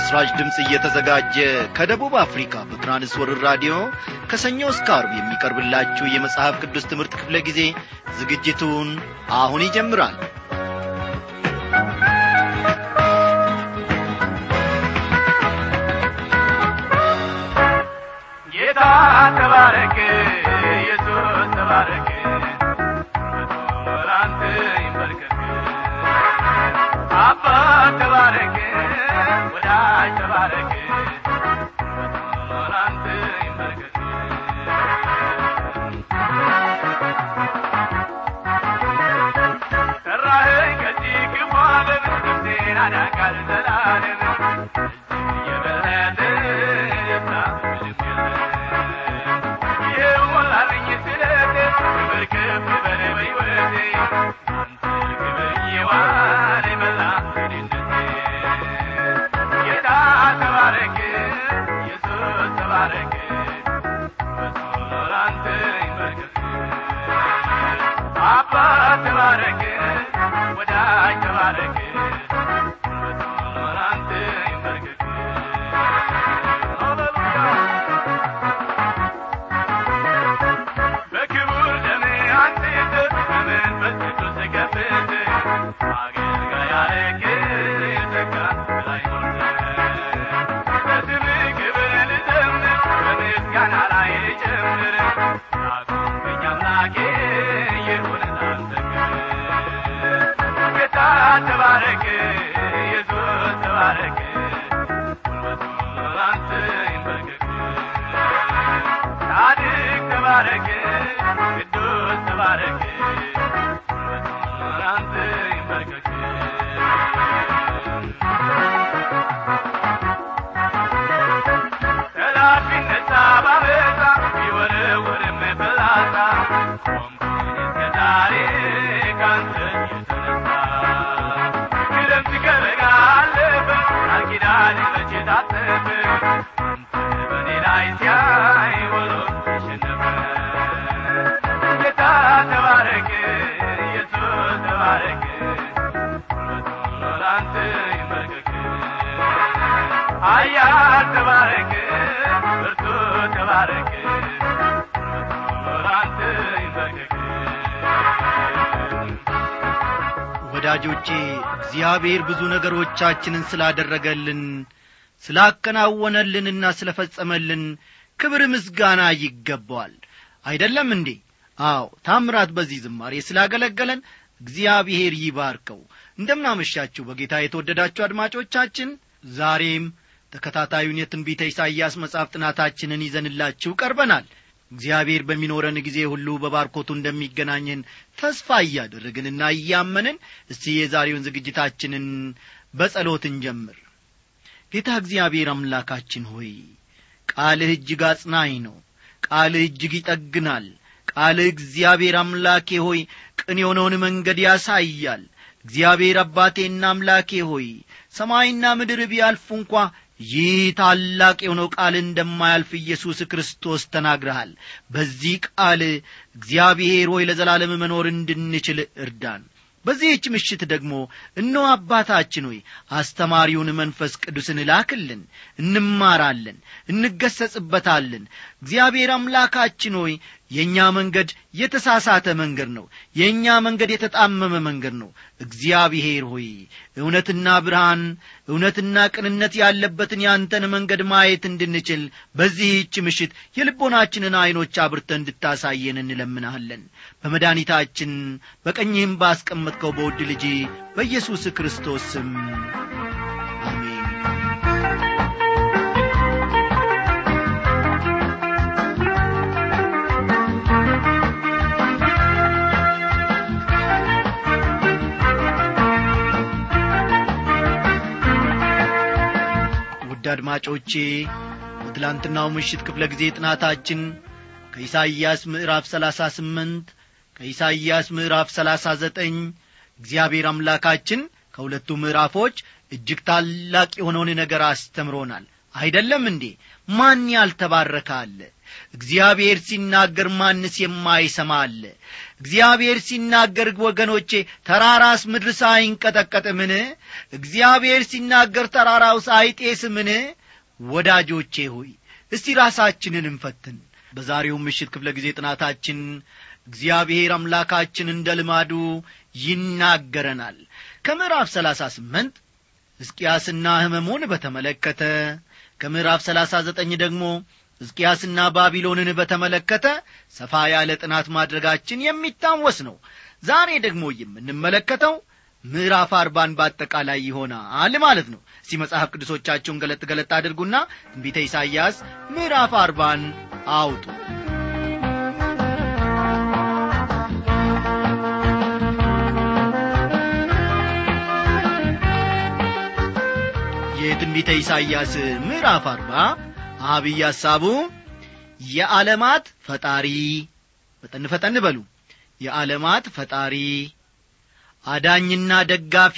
ለምሥራች ድምፅ እየተዘጋጀ ከደቡብ አፍሪካ በትራንስወርር ራዲዮ ከሰኞ እስከ አርብ የሚቀርብላችሁ የመጽሐፍ ቅዱስ ትምህርት ክፍለ ጊዜ ዝግጅቱን አሁን ይጀምራል ጌታ ተባረክ ኢየሱስ ተባረክ ላንተ ይንበርከክ አባት ተባረክ ወዳጅ ተባረክ ላንተ ይንበርከክ ጠራኸኝ ከዚህ ክፉ ዓለም ነፍሴን አዳንካል ዘላለም የበለጠ ደስታ ምንም የለም ይኸው ሞላልኝ ስለቴ ክብር ከፍ በል በሕይወቴ አንተ ክብር የዋለ መላ ድነቴ ጌታ ተባረክ ኢየሱስ ተባረክ ላንተ ይንበርከክ አባት ተባረክ ወዳጅ ተባረክ ላንተ ይንበርከክ ሃሌሉያ በክቡር ደም አንጽተ በመንፈስ ቅዱስ ገፍት አገልጋይ አረግህ ጸጋ ላይ ሞልተ ለስምህ ክብር ልዘምር በምስጋና ላይ ልጨምር አቆምከኝ አምላኬ ይሁን ላንተ ክብር ጌታ ተባረክ ኢየሱስ ተባረክ ጉልበቱ ላንተ ይንበርከክ ጻድቅ ተባረክ ቅዱስ ተባረክ ላንተ ይንበርከክ ጠላት ቢነሳ ባበዛ ቢወረወርም ፍላጻ ቆምኩኝ እስከ ዛሬ ካንተ የተነሳ ክረምት ከበጋ አለፈ ቃል ኪዳን መቼ ታጠፈ አንተ በኔ ላይ ሲያይ ውሎ ተሸነፈ ጌታ ተባረክ ኢየሱስ ተባረክ ጉልበቱ ላንተ ይንበርከክ ኃያል ተባረክ ብርቱ ተባረክ ጉልበቱ ላንተ ይንበርከክ ወዳጆቼ እግዚአብሔር ብዙ ነገሮቻችንን ስላደረገልን ስላከናወነልንና ስለፈጸመልን ክብር ምስጋና ይገባዋል አይደለም እንዴ አዎ ታምራት በዚህ ዝማሬ ስላገለገለን እግዚአብሔር ይባርከው እንደምናመሻችሁ በጌታ የተወደዳችሁ አድማጮቻችን ዛሬም ተከታታዩን የትንቢተ ኢሳይያስ መጽሐፍ ጥናታችንን ይዘንላችሁ ቀርበናል እግዚአብሔር በሚኖረን ጊዜ ሁሉ በባርኮቱ እንደሚገናኘን ተስፋ እያደረግንና እያመንን እስቲ የዛሬውን ዝግጅታችንን በጸሎት እንጀምር ጌታ እግዚአብሔር አምላካችን ሆይ ቃልህ እጅግ አጽናኝ ነው ቃልህ እጅግ ይጠግናል ቃልህ እግዚአብሔር አምላኬ ሆይ ቅን የሆነውን መንገድ ያሳያል እግዚአብሔር አባቴና አምላኬ ሆይ ሰማይና ምድር ቢያልፉ እንኳ ይህ ታላቅ የሆነው ቃል እንደማያልፍ ኢየሱስ ክርስቶስ ተናግረሃል በዚህ ቃል እግዚአብሔር ሆይ ለዘላለም መኖር እንድንችል እርዳን በዚህች ምሽት ደግሞ እነሆ አባታችን ሆይ አስተማሪውን መንፈስ ቅዱስን ላክልን እንማራለን እንገሰጽበታለን እግዚአብሔር አምላካችን ሆይ የእኛ መንገድ የተሳሳተ መንገድ ነው የእኛ መንገድ የተጣመመ መንገድ ነው እግዚአብሔር ሆይ እውነትና ብርሃን እውነትና ቅንነት ያለበትን ያንተን መንገድ ማየት እንድንችል በዚህች ምሽት የልቦናችንን ዐይኖች አብርተ እንድታሳየን እንለምናለን በመድኃኒታችን በቀኝህም ባስቀመጥከው በውድ ልጅ በኢየሱስ ክርስቶስ ስም አሜን ውድ አድማጮቼ በትላንትናው ምሽት ክፍለ ጊዜ ጥናታችን ከኢሳይያስ ምዕራፍ ሰላሳ ስምንት ከኢሳይያስ ምዕራፍ ሰላሳ ዘጠኝ እግዚአብሔር አምላካችን ከሁለቱ ምዕራፎች እጅግ ታላቅ የሆነውን ነገር አስተምሮናል አይደለም እንዴ ማን ያልተባረከ አለ እግዚአብሔር ሲናገር ማንስ የማይሰማ አለ እግዚአብሔር ሲናገር ወገኖቼ ተራራስ ምድር ሳይንቀጠቀጥምን እግዚአብሔር ሲናገር ተራራው ሳይጤስምን ወዳጆቼ ሆይ እስቲ ራሳችንን እንፈትን በዛሬው ምሽት ክፍለ ጊዜ ጥናታችን እግዚአብሔር አምላካችን እንደ ልማዱ ይናገረናል ከምዕራፍ ሰላሳ ስምንት ሕዝቅያስና ሕመሙን በተመለከተ ከምዕራፍ ሰላሳ ዘጠኝ ደግሞ ሕዝቅያስና ባቢሎንን በተመለከተ ሰፋ ያለ ጥናት ማድረጋችን የሚታወስ ነው ዛሬ ደግሞ የምንመለከተው ምዕራፍ አርባን በአጠቃላይ ይሆናል ማለት ነው እስቲ መጽሐፍ ቅዱሶቻችሁን ገለጥ ገለጥ አድርጉና ትንቢተ ኢሳይያስ ምዕራፍ አርባን አውጡ የትንቢተ ኢሳይያስ ምዕራፍ አርባ አብይ ሐሳቡ የዓለማት ፈጣሪ ፈጠን ፈጠን በሉ የዓለማት ፈጣሪ አዳኝና ደጋፊ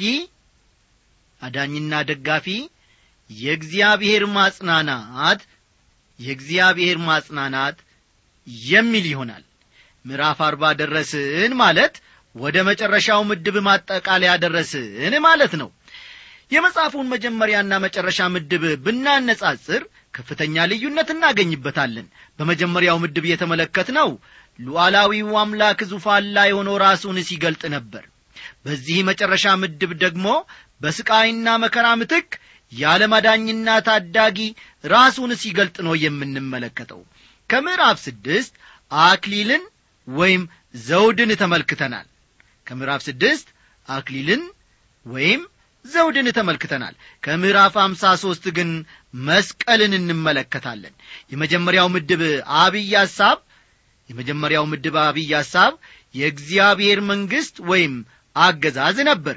አዳኝና ደጋፊ የእግዚአብሔር ማጽናናት የእግዚአብሔር ማጽናናት የሚል ይሆናል ምዕራፍ አርባ ደረስን ማለት ወደ መጨረሻው ምድብ ማጠቃለያ ደረስን ማለት ነው የመጽሐፉን መጀመሪያና መጨረሻ ምድብ ብናነጻጽር ከፍተኛ ልዩነት እናገኝበታለን በመጀመሪያው ምድብ የተመለከትነው ሉዓላዊው አምላክ ዙፋን ላይ ሆኖ ራሱን ሲገልጥ ነበር በዚህ መጨረሻ ምድብ ደግሞ በስቃይና መከራ ምትክ ያለማዳኝና ታዳጊ ራሱን ሲገልጥ ነው የምንመለከተው ከምዕራፍ ስድስት አክሊልን ወይም ዘውድን ተመልክተናል ከምዕራፍ ስድስት አክሊልን ወይም ዘውድን ተመልክተናል ከምዕራፍ አምሳ ሦስት ግን መስቀልን እንመለከታለን የመጀመሪያው ምድብ አብይ ሐሳብ የመጀመሪያው ምድብ አብይ ሐሳብ የእግዚአብሔር መንግሥት ወይም አገዛዝ ነበር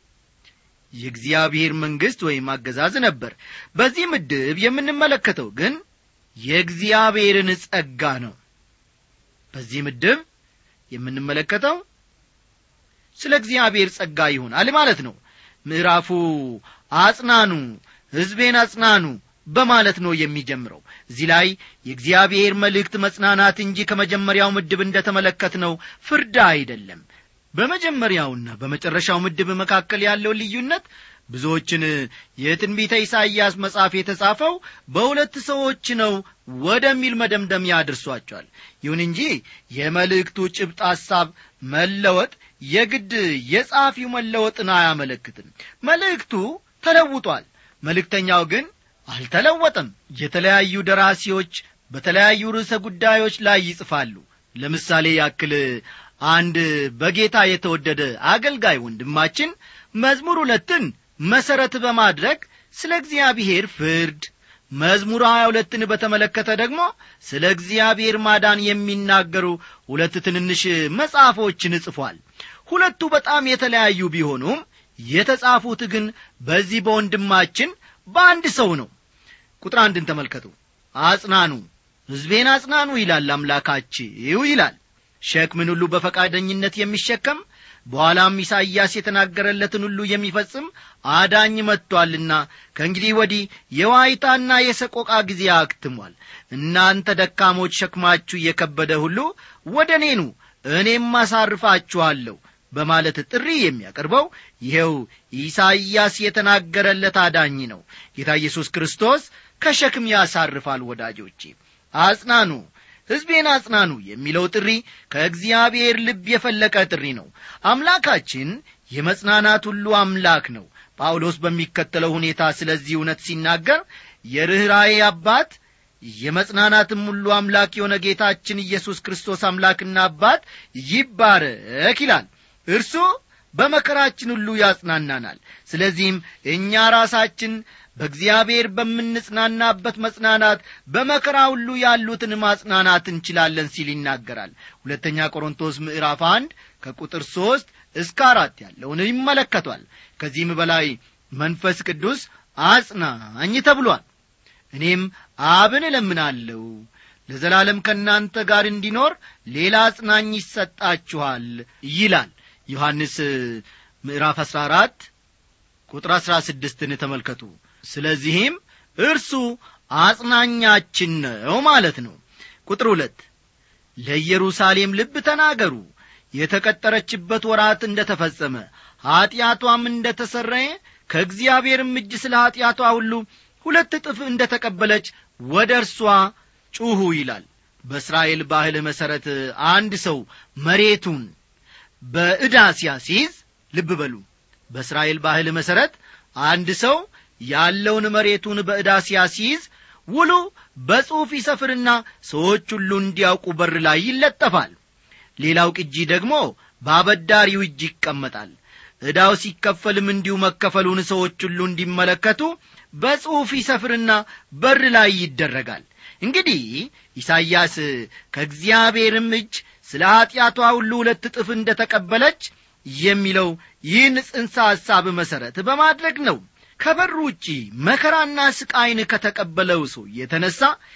የእግዚአብሔር መንግሥት ወይም አገዛዝ ነበር በዚህ ምድብ የምንመለከተው ግን የእግዚአብሔርን ጸጋ ነው በዚህ ምድብ የምንመለከተው ስለ እግዚአብሔር ጸጋ ይሆናል ማለት ነው ምዕራፉ አጽናኑ ሕዝቤን አጽናኑ በማለት ነው የሚጀምረው እዚህ ላይ የእግዚአብሔር መልእክት መጽናናት እንጂ ከመጀመሪያው ምድብ እንደ ተመለከትነው ፍርድ አይደለም በመጀመሪያውና በመጨረሻው ምድብ መካከል ያለው ልዩነት ብዙዎችን የትንቢተ ኢሳይያስ መጽሐፍ የተጻፈው በሁለት ሰዎች ነው ወደሚል መደምደሚያ አድርሷቸዋል ይሁን እንጂ የመልእክቱ ጭብጥ ሐሳብ መለወጥ የግድ የጸሐፊው መለወጥን አያመለክትም መልእክቱ ተለውጧል መልእክተኛው ግን አልተለወጠም የተለያዩ ደራሲዎች በተለያዩ ርዕሰ ጉዳዮች ላይ ይጽፋሉ ለምሳሌ ያክል አንድ በጌታ የተወደደ አገልጋይ ወንድማችን መዝሙር ሁለትን መሠረት በማድረግ ስለ እግዚአብሔር ፍርድ መዝሙር ሀያ ሁለትን በተመለከተ ደግሞ ስለ እግዚአብሔር ማዳን የሚናገሩ ሁለት ትንንሽ መጽሐፎችን ጽፏል ሁለቱ በጣም የተለያዩ ቢሆኑም የተጻፉት ግን በዚህ በወንድማችን በአንድ ሰው ነው ቁጥር አንድን ተመልከቱ አጽናኑ ሕዝቤን አጽናኑ ይላል አምላካችሁ ይላል ሸክምን ሁሉ በፈቃደኝነት የሚሸከም በኋላም ኢሳይያስ የተናገረለትን ሁሉ የሚፈጽም አዳኝ መጥቶአልና ከእንግዲህ ወዲህ የዋይታና የሰቆቃ ጊዜ አክትሟል እናንተ ደካሞች ሸክማችሁ እየከበደ ሁሉ ወደ እኔኑ እኔም አሳርፋችኋለሁ በማለት ጥሪ የሚያቀርበው ይኸው ኢሳይያስ የተናገረለት አዳኝ ነው ጌታ ኢየሱስ ክርስቶስ ከሸክም ያሳርፋል ወዳጆቼ አጽናኑ ሕዝቤን አጽናኑ የሚለው ጥሪ ከእግዚአብሔር ልብ የፈለቀ ጥሪ ነው አምላካችን የመጽናናት ሁሉ አምላክ ነው ጳውሎስ በሚከተለው ሁኔታ ስለዚህ እውነት ሲናገር የርኅራዬ አባት የመጽናናትም ሁሉ አምላክ የሆነ ጌታችን ኢየሱስ ክርስቶስ አምላክና አባት ይባረክ ይላል እርሱ በመከራችን ሁሉ ያጽናናናል ስለዚህም እኛ ራሳችን በእግዚአብሔር በምንጽናናበት መጽናናት በመከራ ሁሉ ያሉትን ማጽናናት እንችላለን ሲል ይናገራል ሁለተኛ ቆሮንቶስ ምዕራፍ አንድ ከቁጥር ሦስት እስከ አራት ያለውን ይመለከቷል ከዚህም በላይ መንፈስ ቅዱስ አጽናኝ ተብሏል እኔም አብን እለምናለሁ ለዘላለም ከእናንተ ጋር እንዲኖር ሌላ አጽናኝ ይሰጣችኋል ይላል ዮሐንስ ምዕራፍ አሥራ አራት ቁጥር አሥራ ስድስትን ተመልከቱ ስለዚህም እርሱ አጽናኛችን ነው ማለት ነው ቁጥር ሁለት ለኢየሩሳሌም ልብ ተናገሩ የተቀጠረችበት ወራት እንደ ተፈጸመ ኀጢአቷም እንደ ተሰረየ ከእግዚአብሔርም እጅ ስለ ኀጢአቷ ሁሉ ሁለት እጥፍ እንደ ተቀበለች ወደ እርሷ ጩኹ ይላል በእስራኤል ባህል መሠረት አንድ ሰው መሬቱን በዕዳ ሲያስይዝ ልብ በሉ በእስራኤል ባህል መሠረት አንድ ሰው ያለውን መሬቱን በዕዳ ሲያስይዝ ውሉ በጽሑፍ ይሰፍርና ሰዎች ሁሉ እንዲያውቁ በር ላይ ይለጠፋል ሌላው ቅጂ ደግሞ በአበዳሪው እጅ ይቀመጣል ዕዳው ሲከፈልም እንዲሁ መከፈሉን ሰዎች ሁሉ እንዲመለከቱ በጽሑፍ ይሰፍርና በር ላይ ይደረጋል እንግዲህ ኢሳይያስ ከእግዚአብሔርም እጅ ስለ ኀጢአቷ ሁሉ ሁለት እጥፍ እንደ ተቀበለች የሚለው ይህን ጽንሰ ሐሳብ መሠረት በማድረግ ነው ከበሩ ውጪ መከራና ስቃይን ከተቀበለው ሰው የተነሣ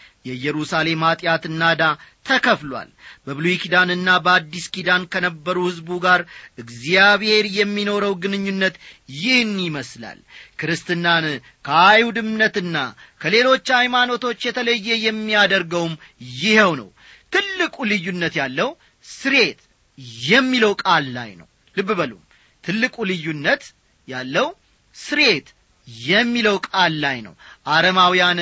የኢየሩሳሌም ኀጢአትና ዕዳ ተከፍሏል በብሉይ ኪዳንና በአዲስ ኪዳን ከነበሩ ሕዝቡ ጋር እግዚአብሔር የሚኖረው ግንኙነት ይህን ይመስላል ክርስትናን ከአይሁድ እምነትና ከሌሎች ሃይማኖቶች የተለየ የሚያደርገውም ይኸው ነው ትልቁ ልዩነት ያለው ስሬት የሚለው ቃል ላይ ነው ልብ በሉ ትልቁ ልዩነት ያለው ስሬት የሚለው ቃል ላይ ነው አረማውያን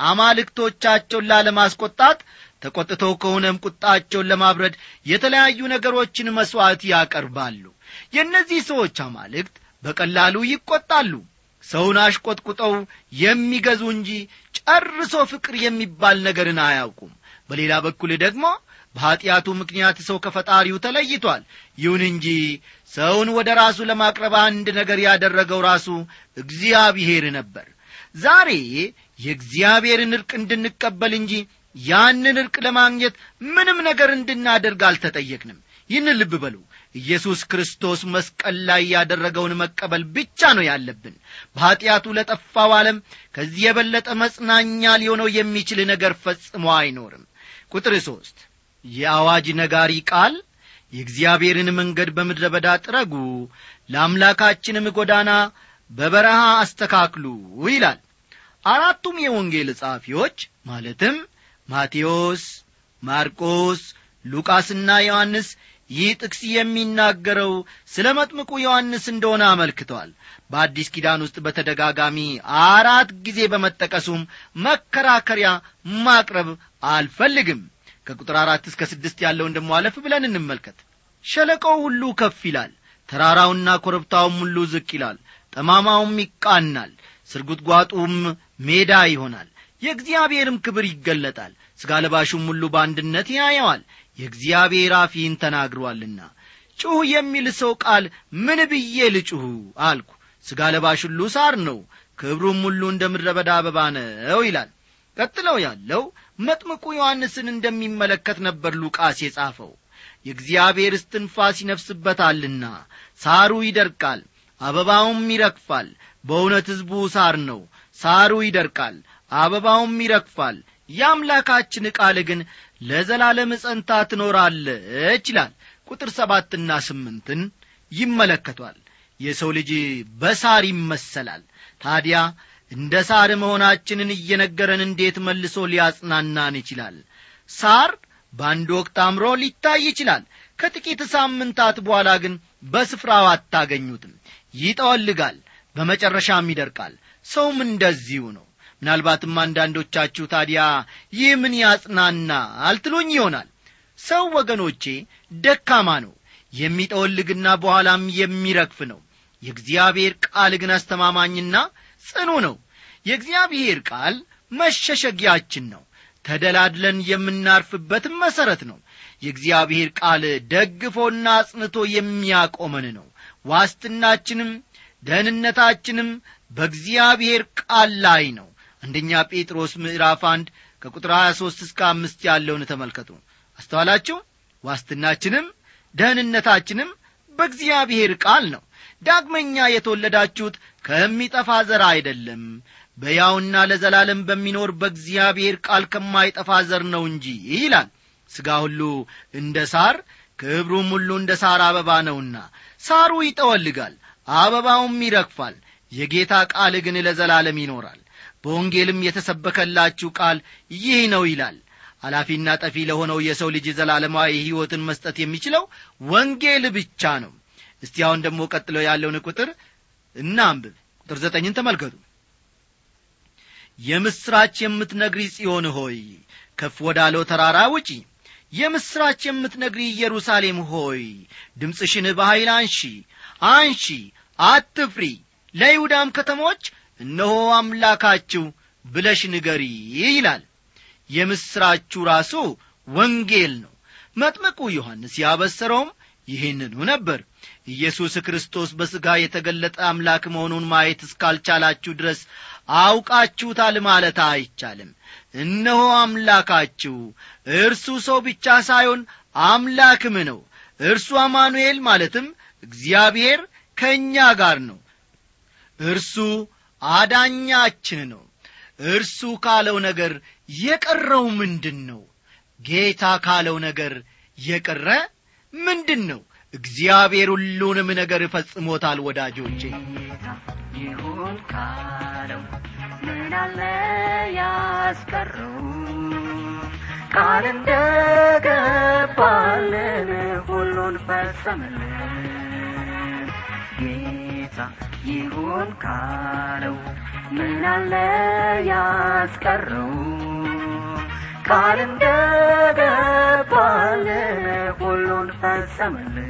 አማልክቶቻቸውን ላለማስቆጣት ተቈጥተው ከሆነም ቁጣቸውን ለማብረድ የተለያዩ ነገሮችን መሥዋዕት ያቀርባሉ የእነዚህ ሰዎች አማልክት በቀላሉ ይቈጣሉ ሰውን አሽቈጥቁጠው የሚገዙ እንጂ ጨርሶ ፍቅር የሚባል ነገርን አያውቁም በሌላ በኩል ደግሞ በኀጢአቱ ምክንያት ሰው ከፈጣሪው ተለይቷል ይሁን እንጂ ሰውን ወደ ራሱ ለማቅረብ አንድ ነገር ያደረገው ራሱ እግዚአብሔር ነበር ዛሬ የእግዚአብሔርን ዕርቅ እንድንቀበል እንጂ ያንን ዕርቅ ለማግኘት ምንም ነገር እንድናደርግ አልተጠየቅንም ይህን ልብ በሉ ኢየሱስ ክርስቶስ መስቀል ላይ ያደረገውን መቀበል ብቻ ነው ያለብን በኀጢአቱ ለጠፋው ዓለም ከዚህ የበለጠ መጽናኛ ሊሆነው የሚችል ነገር ፈጽሞ አይኖርም ቁጥር ሦስት የአዋጅ ነጋሪ ቃል የእግዚአብሔርን መንገድ በምድረ በዳ ጥረጉ ለአምላካችንም ጎዳና በበረሃ አስተካክሉ ይላል አራቱም የወንጌል ጸሐፊዎች ማለትም ማቴዎስ ማርቆስ ሉቃስና ዮሐንስ ይህ ጥቅስ የሚናገረው ስለ መጥምቁ ዮሐንስ እንደሆነ አመልክተዋል በአዲስ ኪዳን ውስጥ በተደጋጋሚ አራት ጊዜ በመጠቀሱም መከራከሪያ ማቅረብ አልፈልግም ከቁጥር አራት እስከ ስድስት ያለውን ደሞ አለፍ ብለን እንመልከት ሸለቆው ሁሉ ከፍ ይላል ተራራውና ኮረብታውም ሁሉ ዝቅ ይላል ጠማማውም ይቃናል ስርጉትጓጡም ሜዳ ይሆናል የእግዚአብሔርም ክብር ይገለጣል ሥጋ ለባሹም ሁሉ በአንድነት ያየዋል የእግዚአብሔር አፊን ተናግሯልና ጩህ የሚል ሰው ቃል ምን ብዬ ልጩሁ አልኩ ሥጋ ለባሽ ሁሉ ሳር ነው ክብሩም ሁሉ እንደ ምድረ በዳ አበባ ነው ይላል ቀጥለው ያለው መጥምቁ ዮሐንስን እንደሚመለከት ነበር ሉቃስ የጻፈው የእግዚአብሔር እስትንፋስ ይነፍስበታልና ሳሩ ይደርቃል አበባውም ይረግፋል በእውነት ሕዝቡ ሳር ነው ሳሩ ይደርቃል አበባውም ይረግፋል የአምላካችን ቃል ግን ለዘላለም ጸንታ ትኖራለች ይላል ቁጥር ሰባትና ስምንትን ይመለከቷል የሰው ልጅ በሳር ይመሰላል ታዲያ እንደ ሳር መሆናችንን እየነገረን እንዴት መልሶ ሊያጽናናን ይችላል ሳር በአንድ ወቅት አምሮ ሊታይ ይችላል ከጥቂት ሳምንታት በኋላ ግን በስፍራው አታገኙትም ይጠወልጋል በመጨረሻም ይደርቃል ሰውም እንደዚሁ ነው ምናልባትም አንዳንዶቻችሁ ታዲያ ይህ ምን ያጽናናል ትሉኝ ይሆናል ሰው ወገኖቼ ደካማ ነው የሚጠወልግና በኋላም የሚረግፍ ነው የእግዚአብሔር ቃል ግን አስተማማኝና ጽኑ ነው የእግዚአብሔር ቃል መሸሸጊያችን ነው ተደላድለን የምናርፍበትም መሠረት ነው የእግዚአብሔር ቃል ደግፎና አጽንቶ የሚያቆመን ነው ዋስትናችንም ደህንነታችንም በእግዚአብሔር ቃል ላይ ነው አንደኛ ጴጥሮስ ምዕራፍ አንድ ከቁጥር 23 እስከ አምስት ያለውን ተመልከቱ አስተዋላችሁ ዋስትናችንም ደህንነታችንም በእግዚአብሔር ቃል ነው ዳግመኛ የተወለዳችሁት ከሚጠፋ ዘር አይደለም በያውና ለዘላለም በሚኖር በእግዚአብሔር ቃል ከማይጠፋ ዘር ነው እንጂ ይላል ሥጋ ሁሉ እንደ ሳር ክብሩም ሁሉ እንደ ሳር አበባ ነውና ሳሩ ይጠወልጋል አበባውም ይረግፋል የጌታ ቃል ግን ለዘላለም ይኖራል በወንጌልም የተሰበከላችሁ ቃል ይህ ነው ይላል ኃላፊና ጠፊ ለሆነው የሰው ልጅ ዘላለማዊ ሕይወትን መስጠት የሚችለው ወንጌል ብቻ ነው እስቲ አሁን ደግሞ ቀጥሎ ያለውን ቁጥር እናንብብ ቁጥር ዘጠኝን ተመልከቱ የምስራች የምትነግሪ ጽዮን ሆይ ከፍ ወዳለው ተራራ ውጪ የምስራች የምትነግሪ ኢየሩሳሌም ሆይ ድምፅሽን በኃይል አንሺ አንሺ አትፍሪ ለይሁዳም ከተሞች እነሆ አምላካችሁ ብለሽ ንገሪ ይላል የምስራችሁ ራሱ ወንጌል ነው መጥምቁ ዮሐንስ ያበሰረውም ይህንኑ ነበር ኢየሱስ ክርስቶስ በሥጋ የተገለጠ አምላክ መሆኑን ማየት እስካልቻላችሁ ድረስ አውቃችሁታል ማለት አይቻልም እነሆ አምላካችሁ እርሱ ሰው ብቻ ሳይሆን አምላክም ነው እርሱ አማኑኤል ማለትም እግዚአብሔር ከእኛ ጋር ነው እርሱ አዳኛችን ነው እርሱ ካለው ነገር የቀረው ምንድን ነው ጌታ ካለው ነገር የቀረ ምንድን ነው እግዚአብሔር ሁሉንም ነገር ፈጽሞታል ወዳጆቼ ይሁን ካለው ምን አለ ያስቀረው ቃል እንደገባልን ሁሉን ፈጸመልን ጌታ ይሁን ካለው ምን አለ ያስቀረው ቃል እንደገባልን ሁሉን ፈጸመልን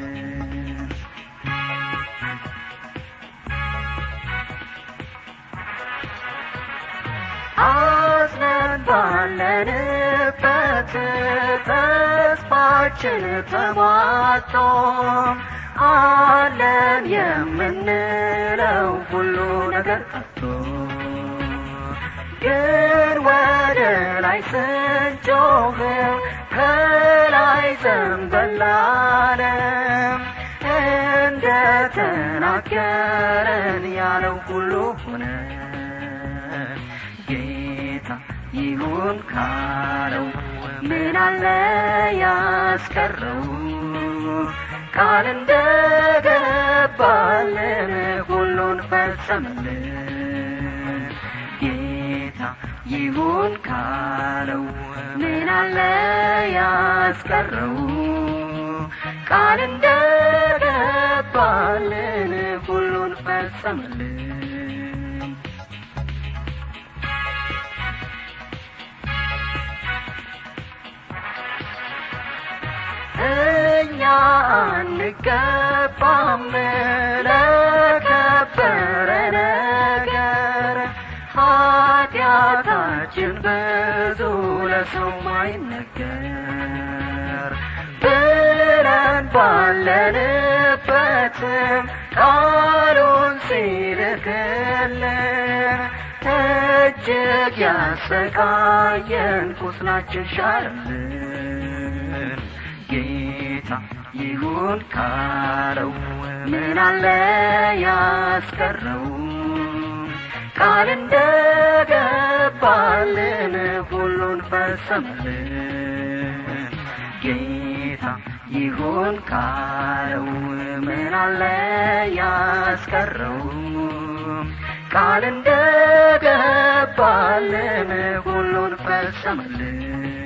አዝነን ባለንበት ተስፋችን ተሟጦ አለን የምንለው ሁሉ ነገር ጠፍቶ ግን ወደ ላይ ስንጮህ ከላይ ዘንበላለም እንደ ተናገረን ያለው ሁሉ ሆነ ጌታ ይሁን ካለው ምን አለ ያስቀረው ቃል እንደገባልን ሁሉን ፈጸመልን ጌታ ይሁን ካለው ምን አለ ያስቀረው ቃል እንደገባልን ሁሉን ፈጸመልን እኛ አንገባም ለከበረ ነገር ኃጢአታችን ብዙ ለሰው ማይነገር ብለን ባለንበትም ቃሉን ሲልክልን እጅግ ያሰቃየን ቁስላችን ሻረልን ጌታ ይሁን ካለው ምን አለ ያስቀረው ቃል እንደገባልን ሁሉን ፈጸመልን ጌታ ይሁን ካለው ምን አለ ያስቀረው ቃል እንደገባልን ሁሉን ፈጸመልን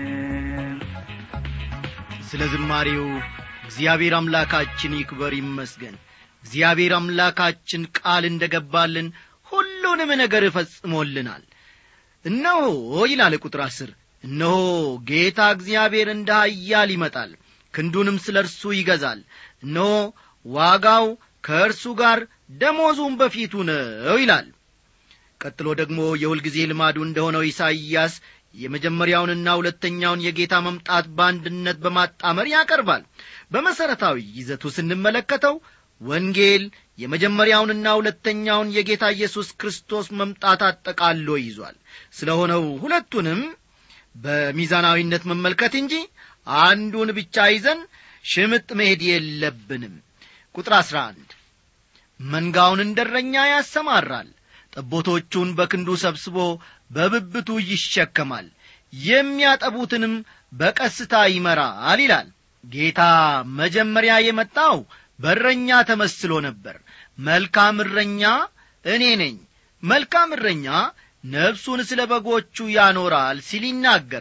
ስለ ዝማሬው እግዚአብሔር አምላካችን ይክበር ይመስገን እግዚአብሔር አምላካችን ቃል እንደ ገባልን ሁሉንም ነገር ፈጽሞልናል እነሆ ይላል ቁጥር አስር እነሆ ጌታ እግዚአብሔር እንደ ኃያል ይመጣል ክንዱንም ስለ እርሱ ይገዛል እነሆ ዋጋው ከእርሱ ጋር ደሞዙም በፊቱ ነው ይላል ቀጥሎ ደግሞ የሁልጊዜ ልማዱ እንደሆነው ኢሳይያስ የመጀመሪያውንና ሁለተኛውን የጌታ መምጣት በአንድነት በማጣመር ያቀርባል በመሠረታዊ ይዘቱ ስንመለከተው ወንጌል የመጀመሪያውንና ሁለተኛውን የጌታ ኢየሱስ ክርስቶስ መምጣት አጠቃሎ ይዟል ስለ ሆነው ሁለቱንም በሚዛናዊነት መመልከት እንጂ አንዱን ብቻ ይዘን ሽምጥ መሄድ የለብንም ቁጥር አሥራ አንድ መንጋውን እንደረኛ ያሰማራል ጠቦቶቹን በክንዱ ሰብስቦ በብብቱ ይሸከማል የሚያጠቡትንም በቀስታ ይመራል ይላል ጌታ መጀመሪያ የመጣው በረኛ ተመስሎ ነበር መልካም እረኛ እኔ ነኝ መልካም እረኛ ነፍሱን ስለ በጎቹ ያኖራል ሲል ይናገራል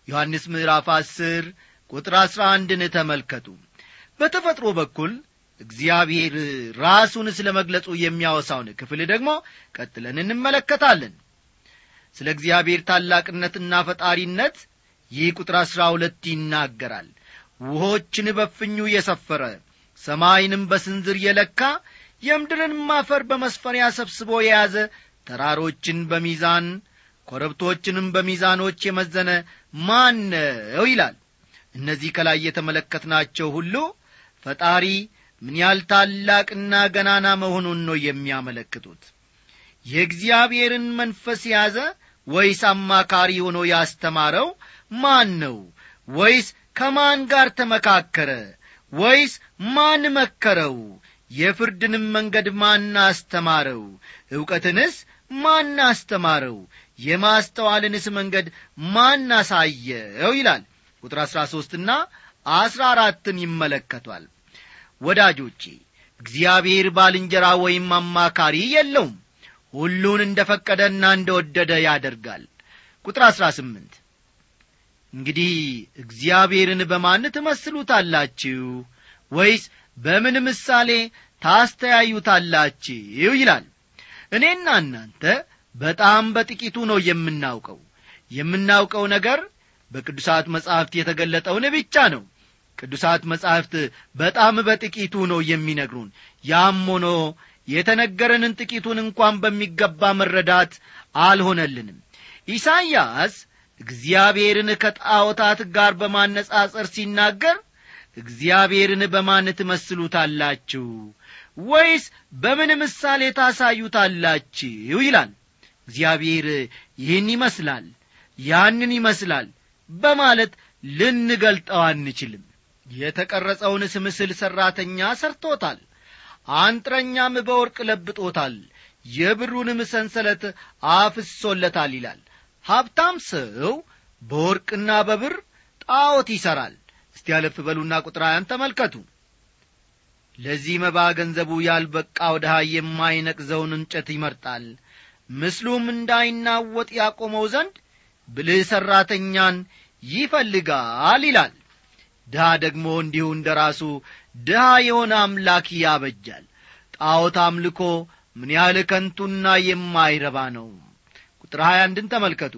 ዮሐንስ ምዕራፍ አስር ቁጥር አሥራ አንድን ተመልከቱ በተፈጥሮ በኩል እግዚአብሔር ራሱን ስለ መግለጹ የሚያወሳውን ክፍል ደግሞ ቀጥለን እንመለከታለን ስለ እግዚአብሔር ታላቅነትና ፈጣሪነት ይህ ቁጥር አሥራ ሁለት ይናገራል ውሆችን በፍኙ የሰፈረ ሰማይንም በስንዝር የለካ የምድርንም አፈር በመስፈሪያ ሰብስቦ የያዘ ተራሮችን በሚዛን ኮረብቶችንም በሚዛኖች የመዘነ ማን ነው ይላል እነዚህ ከላይ የተመለከትናቸው ሁሉ ፈጣሪ ምን ያህል ታላቅና ገናና መሆኑን ነው የሚያመለክቱት የእግዚአብሔርን መንፈስ የያዘ ወይስ አማካሪ ሆኖ ያስተማረው ማን ነው ወይስ ከማን ጋር ተመካከረ ወይስ ማን መከረው የፍርድንም መንገድ ማን አስተማረው ዕውቀትንስ ማን አስተማረው የማስተዋልንስ መንገድ ማን አሳየው ይላል ቁጥር አሥራ ሦስትና አሥራ አራትን ይመለከቷል ወዳጆቼ እግዚአብሔር ባልንጀራ ወይም አማካሪ የለውም ሁሉን እንደ ፈቀደና እንደ ወደደ ያደርጋል ቁጥር አሥራ ስምንት እንግዲህ እግዚአብሔርን በማን ትመስሉታላችሁ ወይስ በምን ምሳሌ ታስተያዩታላችሁ ይላል እኔና እናንተ በጣም በጥቂቱ ነው የምናውቀው የምናውቀው ነገር በቅዱሳት መጻሕፍት የተገለጠውን ብቻ ነው ቅዱሳት መጻሕፍት በጣም በጥቂቱ ነው የሚነግሩን ያም ሆኖ የተነገረንን ጥቂቱን እንኳን በሚገባ መረዳት አልሆነልንም ኢሳይያስ እግዚአብሔርን ከጣዖታት ጋር በማነጻጸር ሲናገር እግዚአብሔርን በማን ትመስሉታላችሁ ወይስ በምን ምሳሌ ታሳዩታላችሁ ይላል እግዚአብሔር ይህን ይመስላል ያንን ይመስላል በማለት ልንገልጠው አንችልም የተቀረጸውንስ ምስል ሠራተኛ ሰርቶታል አንጥረኛም በወርቅ ለብጦታል የብሩንም ሰንሰለት አፍሶለታል ይላል ሀብታም ሰው በወርቅና በብር ጣዖት ይሠራል እስቲ ያለፍ በሉና ቁጥር ሀያን ተመልከቱ ለዚህ መባ ገንዘቡ ያልበቃው ድሃ የማይነቅዘውን እንጨት ይመርጣል ምስሉም እንዳይናወጥ ያቆመው ዘንድ ብልህ ሠራተኛን ይፈልጋል ይላል ድሃ ደግሞ እንዲሁ እንደ ራሱ ድሃ የሆነ አምላክ ያበጃል ጣዖት አምልኮ ምን ያህል ከንቱና የማይረባ ነው ቁጥር ሀያ አንድን ተመልከቱ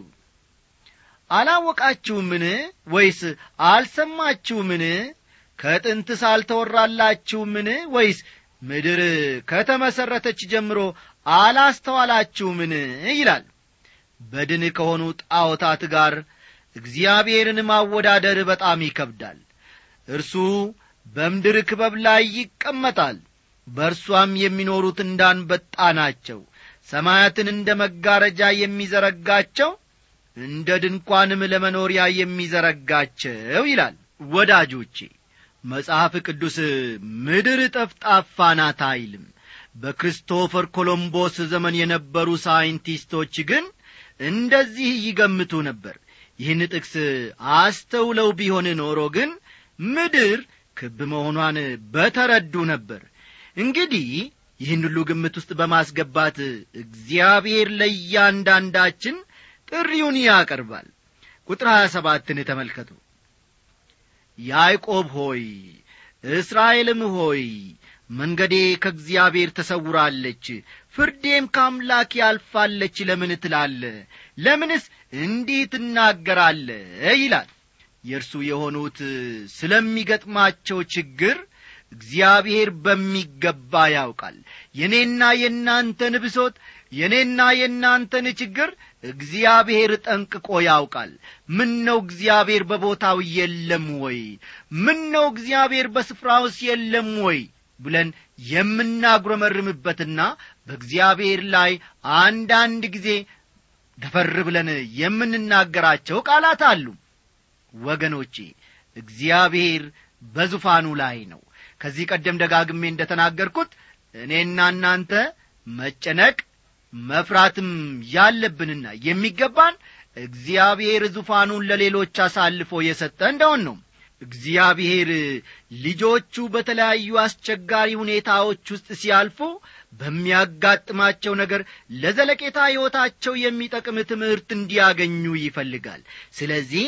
አላወቃችሁምን ወይስ አልሰማችሁምን ከጥንትስ አልተወራላችሁምን ወይስ ምድር ከተመሠረተች ጀምሮ አላስተዋላችሁምን ይላል በድን ከሆኑ ጣዖታት ጋር እግዚአብሔርን ማወዳደር በጣም ይከብዳል እርሱ በምድር ክበብ ላይ ይቀመጣል በእርሷም የሚኖሩት እንዳንበጣ ናቸው ሰማያትን እንደ መጋረጃ የሚዘረጋቸው እንደ ድንኳንም ለመኖሪያ የሚዘረጋቸው ይላል ወዳጆቼ መጽሐፍ ቅዱስ ምድር ጠፍጣፋ ናት አይልም በክሪስቶፈር ኮሎምቦስ ዘመን የነበሩ ሳይንቲስቶች ግን እንደዚህ ይገምቱ ነበር ይህን ጥቅስ አስተውለው ቢሆን ኖሮ ግን ምድር ክብ መሆኗን በተረዱ ነበር እንግዲህ ይህን ሁሉ ግምት ውስጥ በማስገባት እግዚአብሔር ለእያንዳንዳችን ጥሪውን ያቀርባል ቁጥር ሀያ ሰባትን ተመልከቱ ያዕቆብ ሆይ እስራኤልም ሆይ መንገዴ ከእግዚአብሔር ተሰውራለች ፍርዴም ከአምላክ ያልፋለች ለምን ትላለ ለምንስ እንዲህ ትናገራለ ይላል የእርሱ የሆኑት ስለሚገጥማቸው ችግር እግዚአብሔር በሚገባ ያውቃል የእኔና የእናንተን ብሶት የእኔና የእናንተን ችግር እግዚአብሔር ጠንቅቆ ያውቃል ምን ነው እግዚአብሔር በቦታው የለም ወይ ምን ነው እግዚአብሔር በስፍራውስ የለም ወይ ብለን የምናጉረመርምበትና በእግዚአብሔር ላይ አንዳንድ ጊዜ ደፈር ብለን የምንናገራቸው ቃላት አሉ ወገኖቼ እግዚአብሔር በዙፋኑ ላይ ነው ከዚህ ቀደም ደጋግሜ እንደ ተናገርኩት እኔና እናንተ መጨነቅ መፍራትም ያለብንና የሚገባን እግዚአብሔር ዙፋኑን ለሌሎች አሳልፎ የሰጠ እንደሆን ነው እግዚአብሔር ልጆቹ በተለያዩ አስቸጋሪ ሁኔታዎች ውስጥ ሲያልፉ በሚያጋጥማቸው ነገር ለዘለቄታ ሕይወታቸው የሚጠቅም ትምህርት እንዲያገኙ ይፈልጋል ስለዚህ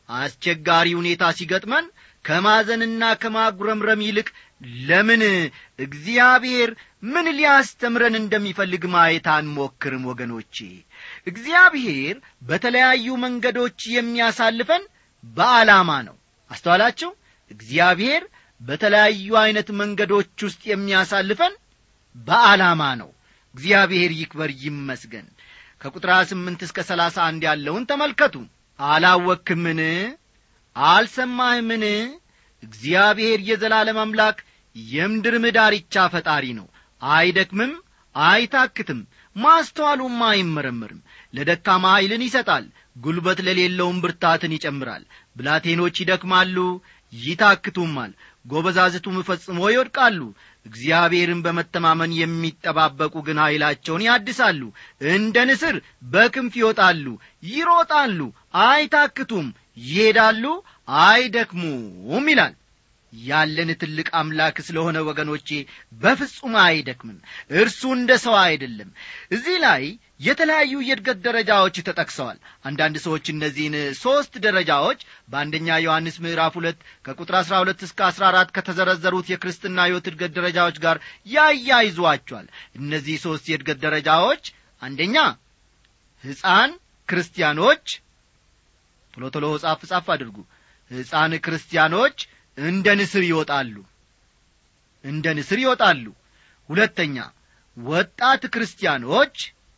አስቸጋሪ ሁኔታ ሲገጥመን ከማዘንና ከማጉረምረም ይልቅ ለምን እግዚአብሔር ምን ሊያስተምረን እንደሚፈልግ ማየት አንሞክርም ወገኖቼ እግዚአብሔር በተለያዩ መንገዶች የሚያሳልፈን በዓላማ ነው አስተዋላችሁ እግዚአብሔር በተለያዩ ዐይነት መንገዶች ውስጥ የሚያሳልፈን በዓላማ ነው እግዚአብሔር ይክበር ይመስገን ከቁጥር ስምንት እስከ ሰላሳ አንድ ያለውን ተመልከቱ አላወክምን አልሰማህምን እግዚአብሔር የዘላለም አምላክ የምድርም ዳርቻ ፈጣሪ ነው አይደክምም አይታክትም ማስተዋሉም አይመረመርም ለደካማ ኀይልን ይሰጣል ጉልበት ለሌለውም ብርታትን ይጨምራል ብላቴኖች ይደክማሉ ይታክቱማል ጐበዛዝቱም ፈጽሞ ይወድቃሉ እግዚአብሔርን በመተማመን የሚጠባበቁ ግን ኀይላቸውን ያድሳሉ እንደ ንስር በክንፍ ይወጣሉ ይሮጣሉ አይታክቱም ይሄዳሉ አይደክሙም ይላል ያለን ትልቅ አምላክ ስለሆነ ወገኖቼ በፍጹም አይደክምም እርሱ እንደ ሰው አይደለም እዚህ ላይ የተለያዩ የእድገት ደረጃዎች ተጠቅሰዋል አንዳንድ ሰዎች እነዚህን ሦስት ደረጃዎች በአንደኛ ዮሐንስ ምዕራፍ ሁለት ከቁጥር አሥራ ሁለት እስከ አሥራ አራት ከተዘረዘሩት የክርስትና ሕይወት እድገት ደረጃዎች ጋር ያያይዟቸዋል እነዚህ ሦስት የእድገት ደረጃዎች አንደኛ ሕፃን ክርስቲያኖች ቶሎ ቶሎ ጻፍ ጻፍ አድርጉ ሕፃን ክርስቲያኖች እንደ ንስር ይወጣሉ እንደ ንስር ይወጣሉ ሁለተኛ ወጣት ክርስቲያኖች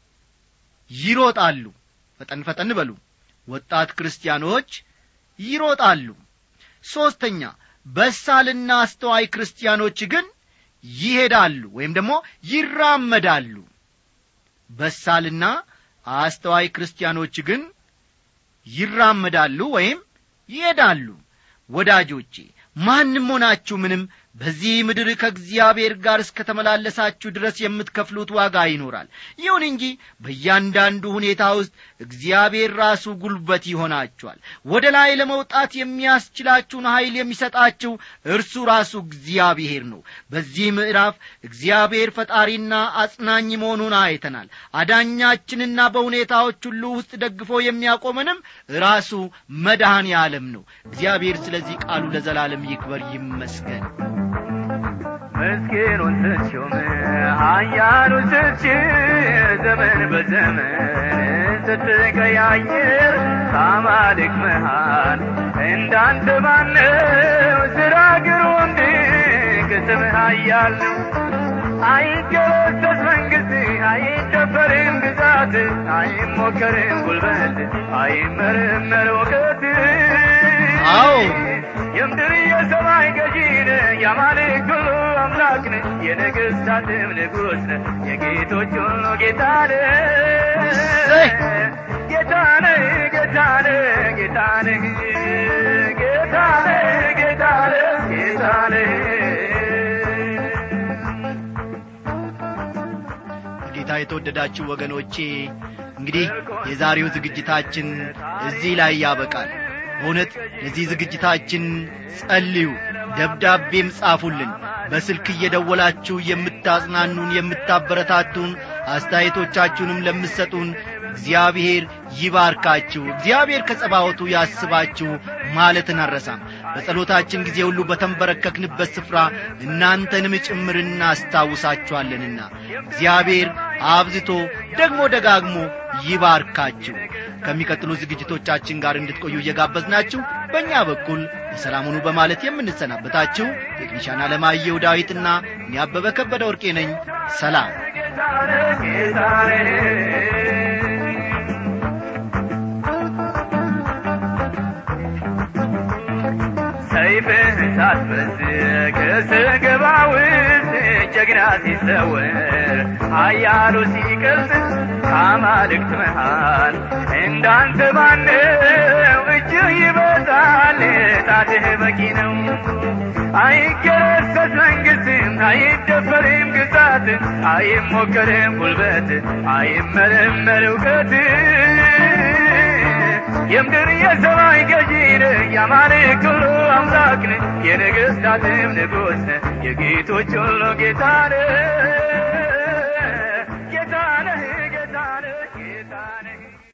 ይሮጣሉ ፈጠን ፈጠን በሉ ወጣት ክርስቲያኖች ይሮጣሉ ሦስተኛ በሳልና አስተዋይ ክርስቲያኖች ግን ይሄዳሉ ወይም ደግሞ ይራመዳሉ በሳልና አስተዋይ ክርስቲያኖች ግን ይራመዳሉ ወይም ይሄዳሉ ወዳጆቼ ማንም ሆናችሁ ምንም በዚህ ምድር ከእግዚአብሔር ጋር እስከ ተመላለሳችሁ ድረስ የምትከፍሉት ዋጋ ይኖራል ይሁን እንጂ በእያንዳንዱ ሁኔታ ውስጥ እግዚአብሔር ራሱ ጉልበት ይሆናችኋል ወደ ላይ ለመውጣት የሚያስችላችሁን ኀይል የሚሰጣችሁ እርሱ ራሱ እግዚአብሔር ነው በዚህ ምዕራፍ እግዚአብሔር ፈጣሪና አጽናኝ መሆኑን አይተናል አዳኛችንና በሁኔታዎች ሁሉ ውስጥ ደግፎ የሚያቆመንም ራሱ መድኃኔ ዓለም ነው እግዚአብሔር ስለዚህ ቃሉ ለዘላለም ይክበር ይመስገን ምስኪኑን ስትሾም ኃያሉ ስትሽር ዘመን በዘመን ስትቀያየር ከአማልክ መሃል እንዳንተ ማነው ስራ ግሩም ድንቅ ስምህ ኃያል ነው አይገረሰስ መንግሥት አይደፈርም ግዛት አይሞከርም ጉልበት አይመረመር እውቀት አዎ የምድር የሰማይ ገዢ ነህ የአማልክት ሁሉ አምላክ ነህ የነገሥታትም ንጉሥ ነህ የጌቶች ሁሉ ጌታ ነህ እሰይ! ጌታ ነህ ጌታ ነህ ጌታ ነህ ጌታ ነህ ጌታ ነህ ጌታ ነህ ጌታ የተወደዳችሁ ወገኖቼ እንግዲህ የዛሬው ዝግጅታችን እዚህ ላይ ያበቃል በእውነት ለዚህ ዝግጅታችን ጸልዩ ደብዳቤም ጻፉልን በስልክ እየደወላችሁ የምታጽናኑን የምታበረታቱን አስተያየቶቻችሁንም ለምትሰጡን እግዚአብሔር ይባርካችሁ እግዚአብሔር ከጸባወቱ ያስባችሁ ማለትን አረሳም በጸሎታችን ጊዜ ሁሉ በተንበረከክንበት ስፍራ እናንተንም ጭምር እናስታውሳችኋለንና እግዚአብሔር አብዝቶ ደግሞ ደጋግሞ ይባርካችሁ ከሚቀጥሉ ዝግጅቶቻችን ጋር እንድትቆዩ እየጋበዝናችሁ በእኛ በኩል የሰላሙኑ በማለት የምንሰናበታችሁ ቴክኒሻን አለማየሁ ዳዊትና እኔ አበበ ከበደ ወርቄ ነኝ ሰላም ሰይፍህ ሳትበዝ ከስገባ ውስጥ ጀግና ሲሰወር ኃያሉ ሲቀልጥ ከአማልክት መሃል እንዳንተ ማነው እጅህ ይበዛል ጣትህ በቂ ነው አይገረሰስ መንግሥትም አይደፈርም ግዛት አይሞከርም ጉልበት አይመረመር እውቀት የምድር የሰማይ ገዢ ነህ የአማልክት ሁሉ አምላክ ነህ የነገሥታትም ንጉሥ ነህ የጌቶች ሁሉ ጌታ ነህ